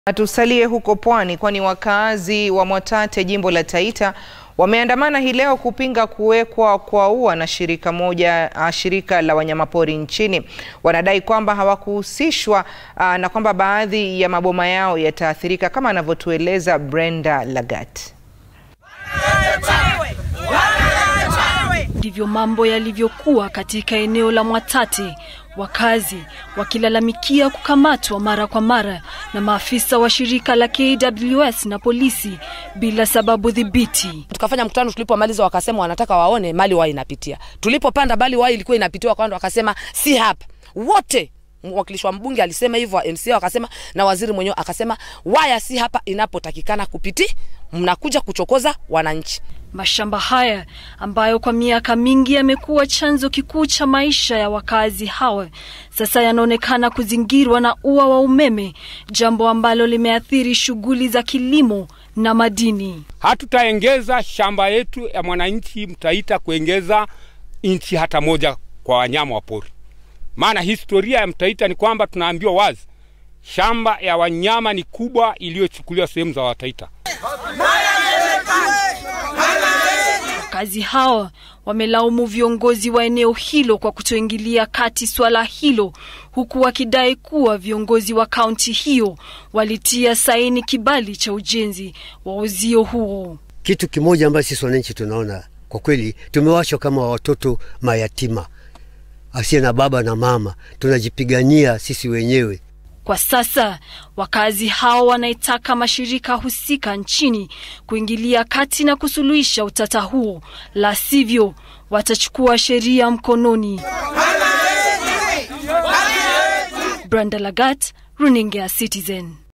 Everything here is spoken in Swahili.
Tusalie huko pwani kwani wakazi wa Mwatate jimbo la Taita wameandamana hii leo kupinga kuwekwa kwa ua na shirika moja shirika la wanyamapori nchini. Wanadai kwamba hawakuhusishwa na kwamba baadhi ya maboma yao yataathirika kama anavyotueleza Brenda Lagat. Ndivyo mambo yalivyokuwa katika eneo la Mwatate, wakazi wakilalamikia kukamatwa mara kwa mara na maafisa wa shirika la KWS na polisi bila sababu dhibiti. Tukafanya mkutano, tulipomaliza wakasema wanataka waone mali wao inapitia. Tulipopanda bali wao ilikuwa inapitiwa kando, wakasema si hapa. Wote mwakilishi wa mbunge alisema hivyo, MCA wakasema, na waziri mwenyewe akasema waya si hapa inapotakikana kupiti, mnakuja kuchokoza wananchi. Mashamba haya ambayo kwa miaka mingi yamekuwa chanzo kikuu cha maisha ya wakazi hawa sasa yanaonekana kuzingirwa na ua wa umeme, jambo ambalo limeathiri shughuli za kilimo na madini. Hatutaengeza shamba yetu ya mwananchi Mtaita kuengeza inchi hata moja kwa wanyama wa pori, maana historia ya Mtaita ni kwamba tunaambiwa wazi shamba ya wanyama ni kubwa iliyochukuliwa sehemu za Wataita. Wakazi hawa wamelaumu viongozi wa eneo hilo kwa kutoingilia kati swala hilo, huku wakidai kuwa viongozi wa kaunti hiyo walitia saini kibali cha ujenzi wa uzio huo. Kitu kimoja ambacho sisi wananchi tunaona kwa kweli, tumewachwa kama watoto mayatima asiye na baba na mama, tunajipigania sisi wenyewe. Kwa sasa wakazi hao wanaitaka mashirika husika nchini kuingilia kati na kusuluhisha utata huo, la sivyo watachukua sheria mkononi. Brenda Lagat, runinga ya Citizen.